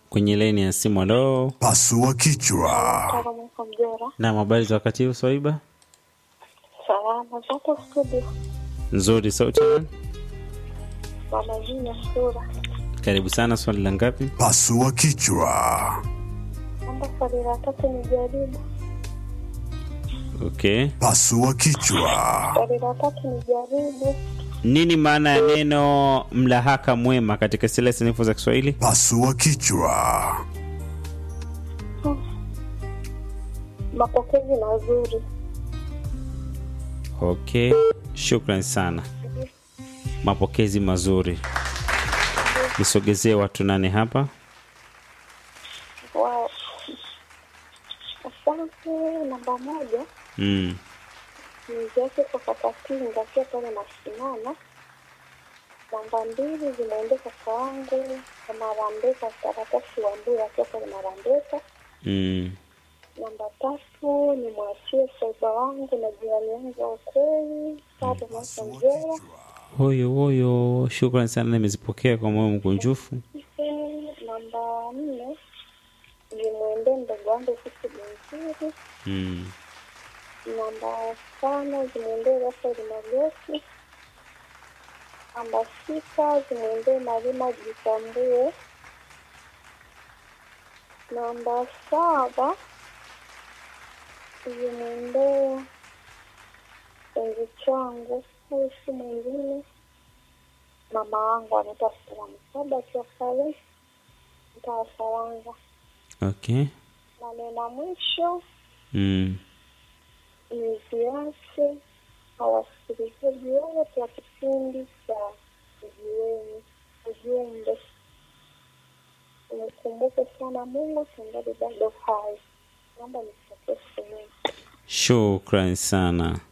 kwenye leni ya simu. Halo, Pasua kichwa. Tara mwaka mjora. na habari za wakati huu Swaiba? Salama zako studio. Nzuri, sauti ya nani? Mama Jina sura. Karibu sana. Swali la ngapi? Pasua kichwa. Namba swali la tatu ni jaribu. Okay, Pasua kichwa. Swali la tatu ni jaribu. nini maana ya neno mlahaka mwema katika zile sanifu za Kiswahili? Pasua kichwa. Mapokezi mazuri. Okay, shukran sana. Mapokezi mazuri. Nisogezee watu nane hapa. Wow. Asante. Namba moja Mm. ni yake kwa Kakatinga akiwa pale Masimama. Namba mbili zimeendea kaka wangu kwa Marambeka, karatasi wa Mbura akiwa pale Marambeka. Mm. Namba tatu ni mwachie soba wangu na jirani yangu wa ukweli Tatu Mwaka Mjera. Hoyo hoyo, shukran sana, nimezipokea kwa moyo mkunjufu. Namba nne nimwendee mdogo wangu Sisi Benzuri. Mm. Namba tano zimwendee Rafaeli Magoti. Namba sita zimwendee Marima Jitambue. Namba saba zimwendee enzi changu, huyu si mwingine mama wangu anaitwa Stella Msaba akiwa pale mtaa wa Saranga. Okay. Na nena mwisho Mm. niziache hawasikilizaji wote wa kipindi cha ujiweni ujumbe nikumbuke sana Mungu tungali bado hai. Naomba nisitokee sehemu Shukran sana.